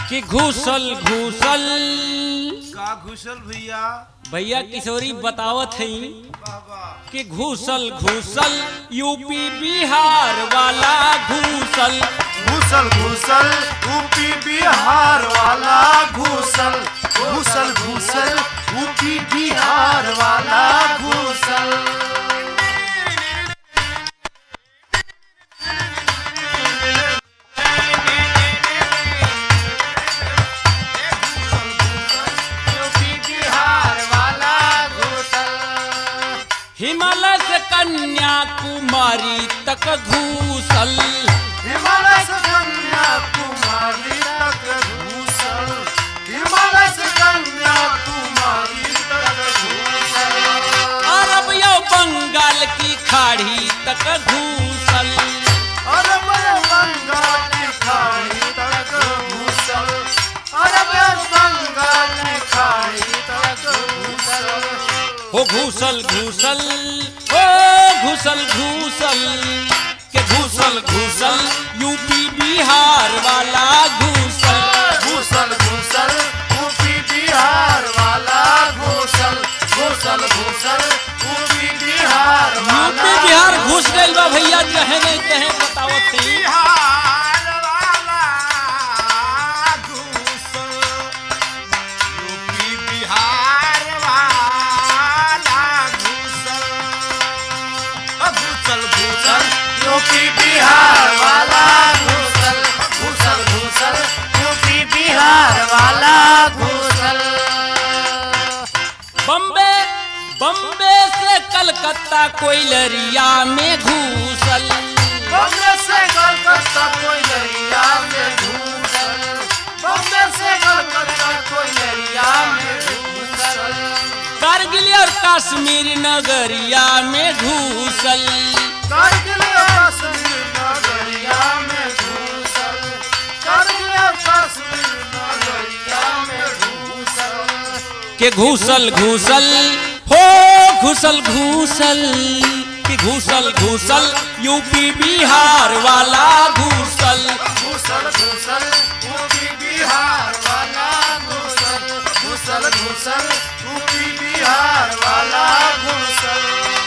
कि घूसल घूसल का घुसल भैया भैया किशोरी बतावत है बाबा कि घूसल घूसल यूपी बिहार वाला घूसल घुसल घुसल यूपी बिहार वाला घुसल घुसल घुसल यूपी बिहार वाला घुसल यूपी बिहार वाला घुसल हिमालय से कन्याकुमारी तक घूसल हिमालय से कन्याकुमारी तक घूसल हिमालय से कन्याकुमारी तक घूसल अरब या बंगाल की खाड़ी तक घूसल अरब बंगाल की खाड़ी तक घूसल अरब बंगाल की खाड़ी तक घूसल हो घूसल घूसल हो घूसल घूसल के घूसल घूसल यूपी बिहार वाला घूसल घूसल घूसल यूपी बिहार वाला घूसल घूसल घूसल यूपी बिहार वाला यूपी बिहार घुस गइल बा भैया कहे नहीं कहे बतावत थी बिहार वाला घूसल यूपी बिहार वाला घूसल अ घूसल घूसल यूपी बिहार वाला घूसल घूसल घूसल यूपी बिहार वाला घूसल बम्बे बम्बे से कलकत्ता कोयलरिया में घूसल बम्बे से कलकत्ता कोई दरिया में घूसल बम्बे से कलकत्ता कोई दरिया में घूसल कारगिल और कश्मीर नगरिया में घूसल कारगिल और कश्मीर नगरिया में घूसल कारगिल और कश्मीर नगरिया में घूसल के घूसल घूसल हो घूसल घूसल कि घूसल घूसल यूपी बिहार वाला घूसल घूसल घूसल यूपी बिहार वाला घूसल घूसल घूसल यूपी बिहार वाला घूसल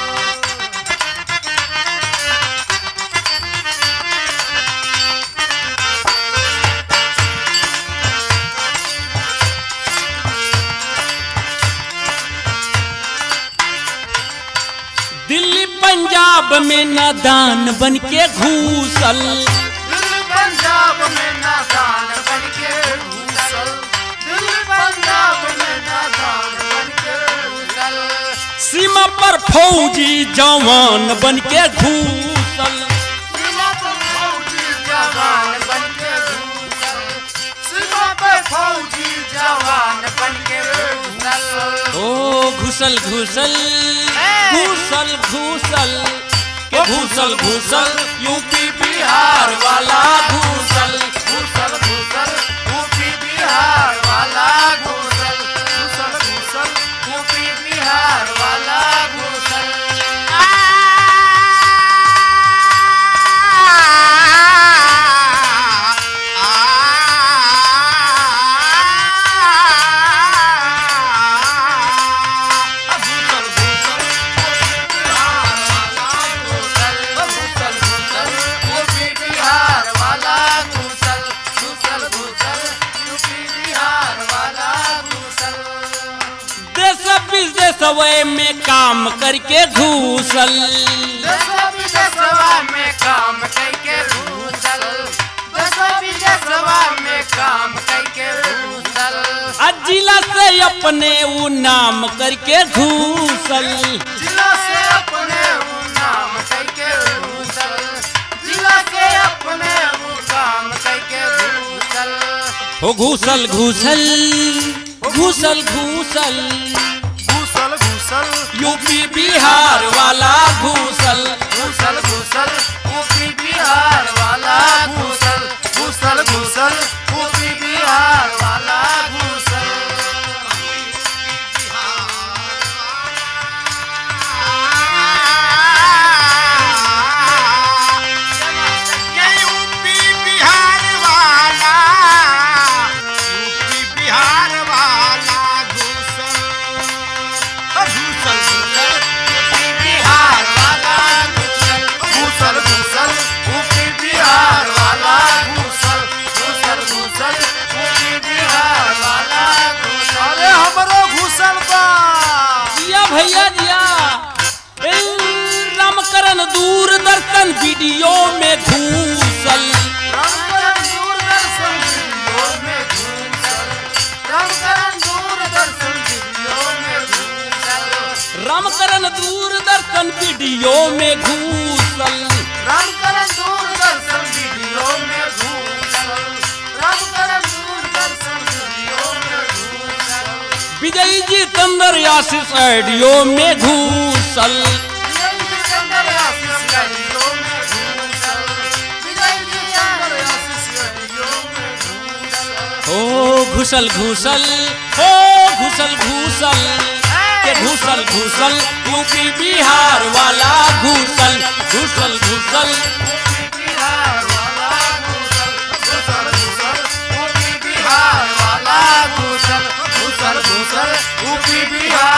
दिल्ली पंजाब में नादान बन के घूसल दिल्ली पंजाब में नादान बन के घूसल दिल्ली पंजाब में नादान बन के घूसल सीमा पर फौजी जवान बन के घूसल सीमा पर फौजी जवान बन के घूसल सीमा पर फौजी जवान बन के घूसल ओ घुसल घुसल घूसल घूसल के घूसल घूसल यूपी बिहार वाला घूसल घूसल घूसल यूपी बिहार वाला घूसल घूसल घूसल यूपी बिहार वाला घूसल देश विदेश वे में काम करके घूसल में काम करके घूसल दसवा विदेशवा में काम करके घूसल आ जिला से अपने ऊ नाम करके घूसल जिला से अपने वो नाम करके घूसल जिला से अपने वो काम करके घूसल हो घूसल घूसल घूसल घूसल घूसल घूसल यूपी बिहार वाला घूसल घूसल घूसल यूपी बिहार वाला घूसल घूसल घूसल यूपी बिहार वाला घूसल ये यूपी बिहार वाला करण दूरदर्शन वीडियो में घूसल राम करण दूरदर्शन वीडियो में घूसल राम करण दूरदर्शन वीडियो में घूसल विजय जी तंदर आशीष ऑडियो में घूसल विजय जी चंद्र आशीष वीडियो में घूसल विजय जी चंद्र आशीष वीडियो में घूसल ओ घुसल घुसल ओ घुसल घुसल के घुसल घुसल यूपी बिहार वाला घुसल घुसल घुसल बिहार वाला घूसल घूसल घूसल यूपी बिहार वाला घूसल घूसल घूसल यूपी बिहार